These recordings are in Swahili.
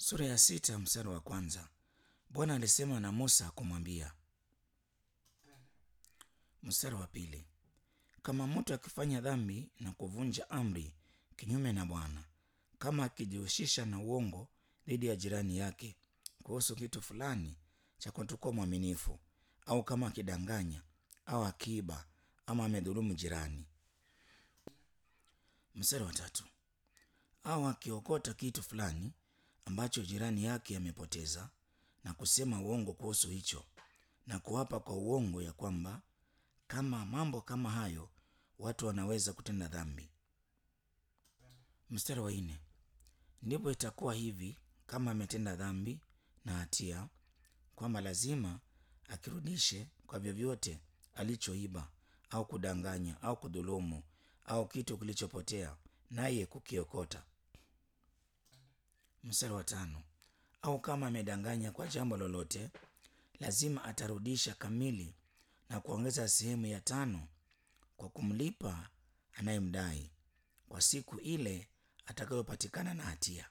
Sura ya sita mstari wa kwanza. Bwana alisema na Musa kumwambia. Mstari wa pili. Kama mtu akifanya dhambi na kuvunja amri kinyume na Bwana, kama akijihusisha na uongo dhidi ya jirani yake kuhusu kitu fulani cha kutokuwa mwaminifu, au kama akidanganya au akiiba ama amedhulumu jirani. Mstari wa tatu. Au akiokota kitu fulani ambacho jirani yake amepoteza na kusema uongo kuhusu hicho na kuapa kwa uongo ya kwamba kama mambo kama hayo watu wanaweza kutenda dhambi. Mstari wa nne. Ndipo itakuwa hivi kama ametenda dhambi na hatia, kwamba lazima akirudishe kwa vyovyote alichoiba au kudanganya au kudhulumu au kitu kilichopotea, naye kukiokota. Mstari wa tano. Au kama amedanganya kwa jambo lolote, lazima atarudisha kamili na kuongeza sehemu ya tano kwa kumlipa anayemdai kwa siku ile atakayopatikana na hatia.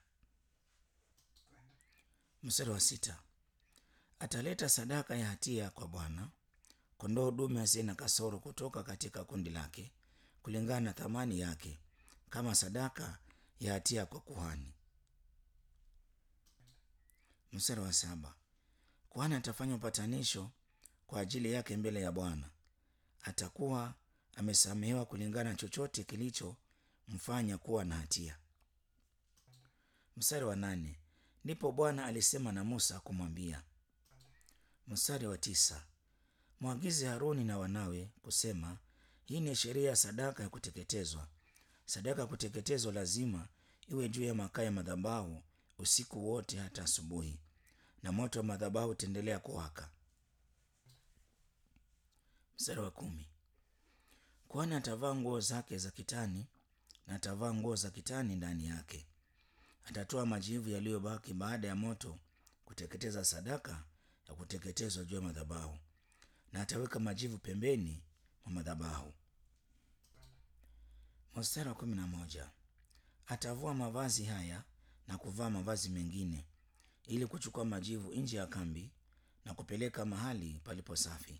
Mstari wa sita. Ataleta sadaka ya hatia kwa Bwana, kondoo dume asiye na kasoro kutoka katika kundi lake, kulingana na thamani yake, kama sadaka ya hatia kwa kuhani. Mstari wa saba. Kuhani atafanya upatanisho kwa ajili yake mbele ya Bwana. Atakuwa amesamehewa kulingana na chochote kilichomfanya kuwa na hatia. Mstari wa nane. Ndipo Bwana alisema na Musa kumwambia. Mstari wa tisa. Mwagize Haruni na wanawe kusema, hii ni sheria ya sadaka ya kuteketezwa. Sadaka ya kuteketezwa lazima iwe juu ya makaa ya madhabahu usiku wote hata asubuhi, na moto wa madhabahu utaendelea kuwaka. Mstari wa kumi. Kuhani atavaa nguo zake za kitani na atavaa nguo za kitani ndani yake. Atatoa majivu yaliyobaki baada ya moto kuteketeza sadaka ya kuteketezwa juu ya madhabahu, na ataweka majivu pembeni mwa madhabahu. Mstari wa kumi na moja. Atavua mavazi haya na kuvaa mavazi mengine ili kuchukua majivu nje ya kambi na kupeleka mahali palipo safi.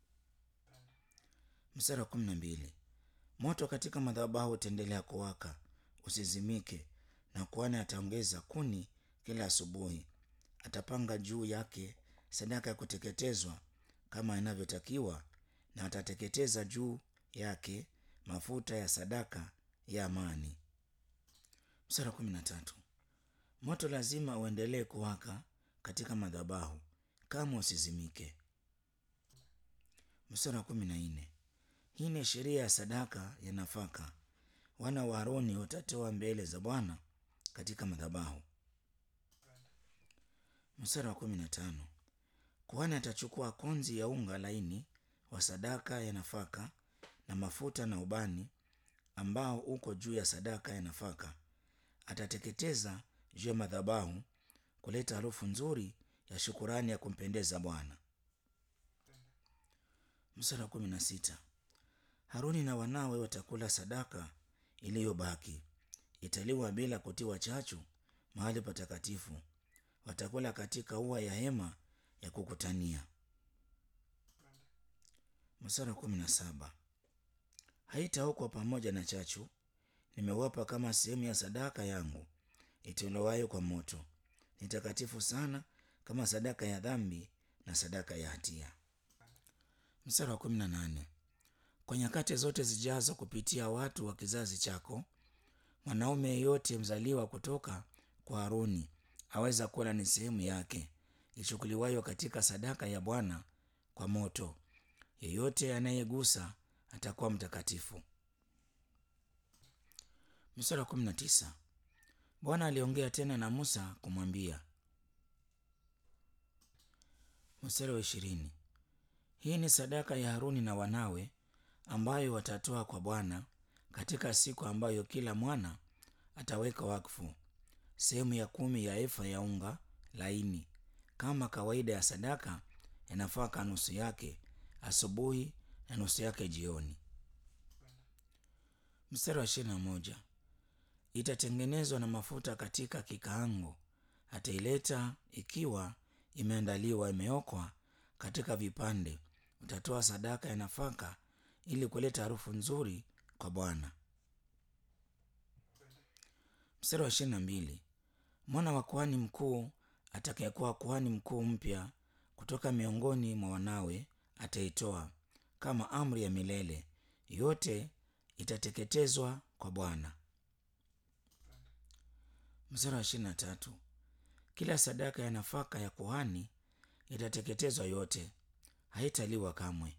Mstari wa kumi na mbili. Moto katika madhabahu utaendelea kuwaka usizimike, na kuhani ataongeza kuni kila asubuhi. Atapanga juu yake sadaka ya kuteketezwa kama inavyotakiwa, na atateketeza juu yake mafuta ya sadaka ya amani. Mstari wa kumi na tatu. Moto lazima uendelee kuwaka katika madhabahu kama usizimike. Mstari wa kumi na nne. Hii ni sheria ya sadaka ya nafaka. Wana wa Aroni watatoa mbele za Bwana katika madhabahu. Mstari wa kumi na tano. Kuhani atachukua konzi ya unga laini wa sadaka ya nafaka na mafuta na ubani ambao uko juu ya sadaka ya nafaka, atateketeza juu ya madhabahu kuleta harufu nzuri ya shukurani ya kumpendeza Bwana. Mstari wa kumi na sita. Haruni na wanawe watakula sadaka iliyobaki, italiwa bila kutiwa chachu mahali patakatifu. Watakula katika ua ya hema ya kukutania. Mstari wa kumi na saba. Haitaokwa pamoja na chachu, nimewapa kama sehemu ya sadaka yangu itolewayo kwa moto. Ni takatifu sana kama sadaka ya dhambi na sadaka ya hatia. Mstari wa kumi na nane. Kwa nyakati zote zijazo kupitia watu wa kizazi chako, mwanaume yeyote mzaliwa kutoka kwa Haruni aweza kula ni sehemu yake ichukuliwayo katika sadaka ya Bwana kwa moto. Yeyote anayegusa atakuwa mtakatifu. Mstari wa kumi na tisa. Bwana aliongea tena na Musa kumwambia. Mstari wa ishirini. Hii ni sadaka ya Haruni na wanawe ambayo watatoa kwa Bwana katika siku ambayo kila mwana ataweka wakfu, sehemu ya kumi ya efa ya unga laini, kama kawaida ya sadaka ya nafaka, nusu yake asubuhi na nusu yake jioni. Mstari wa ishirini na moja. Itatengenezwa na mafuta katika kikaango ataileta ikiwa imeandaliwa imeokwa katika vipande utatoa sadaka ya nafaka ili kuleta harufu nzuri kwa bwana mstari wa ishirini na mbili mwana wa kuhani mkuu atakayekuwa kuhani mkuu mpya kutoka miongoni mwa wanawe ataitoa kama amri ya milele yote itateketezwa kwa bwana mstari wa ishirini na tatu kila sadaka ya nafaka ya kuhani itateketezwa yote haitaliwa kamwe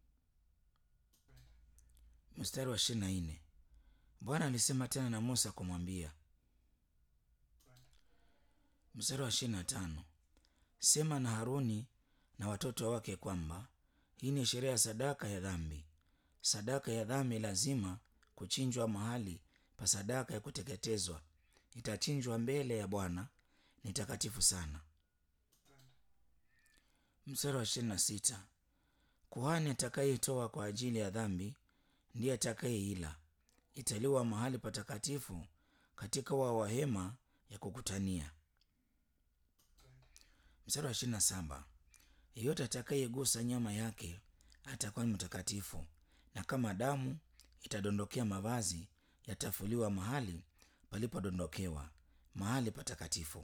mstari wa ishirini na nne bwana alisema tena na musa kumwambia mstari wa ishirini na tano sema na haruni na watoto wake kwamba hii ni sheria ya sadaka ya dhambi sadaka ya dhambi lazima kuchinjwa mahali pa sadaka ya kuteketezwa itachinjwa mbele ya bwana ni takatifu sana mstari wa ishirini na sita kuhani atakayeitoa kwa ajili ya dhambi ndiye atakayeila italiwa mahali patakatifu katika wa wahema ya kukutania mstari wa ishirini na saba yeyote atakayegusa nyama yake atakuwa ni mtakatifu na kama damu itadondokea mavazi yatafuliwa mahali palipodondokewa mahali patakatifu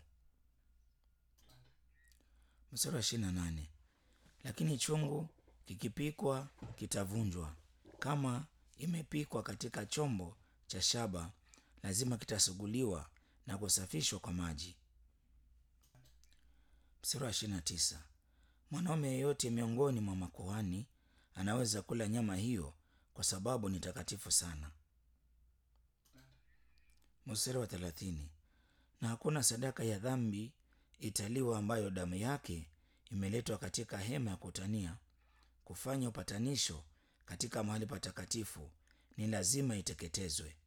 mstari wa ishirini na nane lakini chungu kikipikwa kitavunjwa kama imepikwa katika chombo cha shaba lazima kitasuguliwa na kusafishwa kwa maji mstari wa ishirini na tisa mwanaume yeyote miongoni mwa makuhani anaweza kula nyama hiyo kwa sababu ni takatifu sana mstari wa thelathini na hakuna sadaka ya dhambi italiwa ambayo damu yake imeletwa katika hema ya kutania kufanya upatanisho katika mahali patakatifu ni lazima iteketezwe